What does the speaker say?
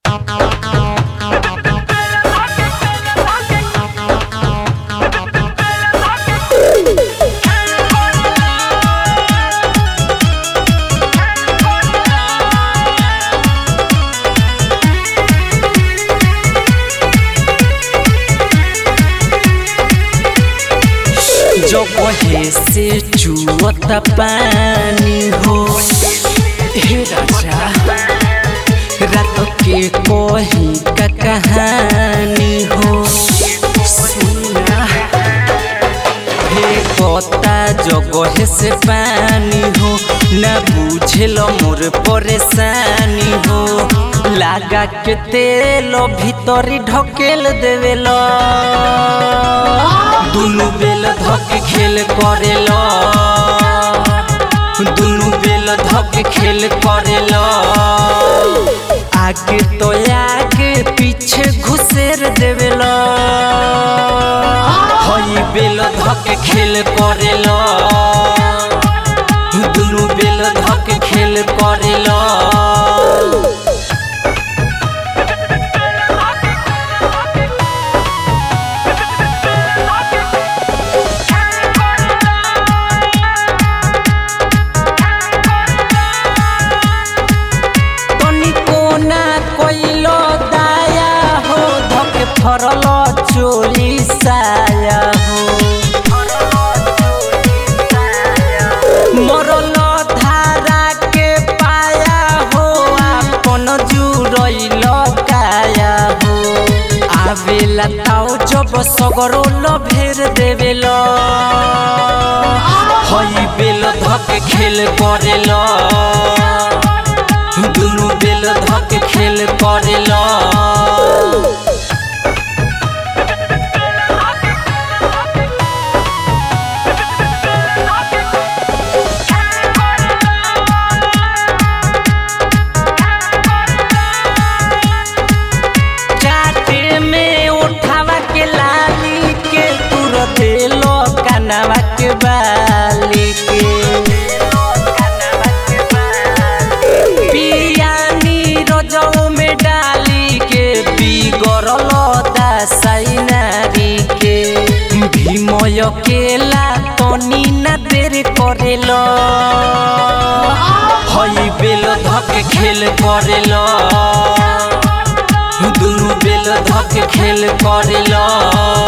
जो कहे से चुअत पानी हो हे राजा रात के कही का कहानी हो सुना हे कता जगह से पानी हो ना बुझेल मोर परेशानी हो लागा के तेल भीतरी ढकेल देवेल दुनु बेल धक खेल करेल दुनु बेल धक खेल करेल आगे तो आगे पीछे घुसेर देवेल हई बेल धक खेल करेल दुनु बेल धक खेल करेल तनिको ना कोइलो दाया हो धके फरल चोरी साया हो मरल धारा के पाया हो आपन जुरैल काया हो आवेला ताओ जब सगरो भेर देवेल हई बेल धके खेल करेल दुनु बेल धक खेल करेल चाटे में उठावा के लाली के तुर देलो कनवा के बाली के पियानी रोजौ में डाली के बिगड़ल दासाई नारी के भीमय केला तनी ना देर करेल हई बेल धक खेल करेल दुनु बेल धक खेल करेल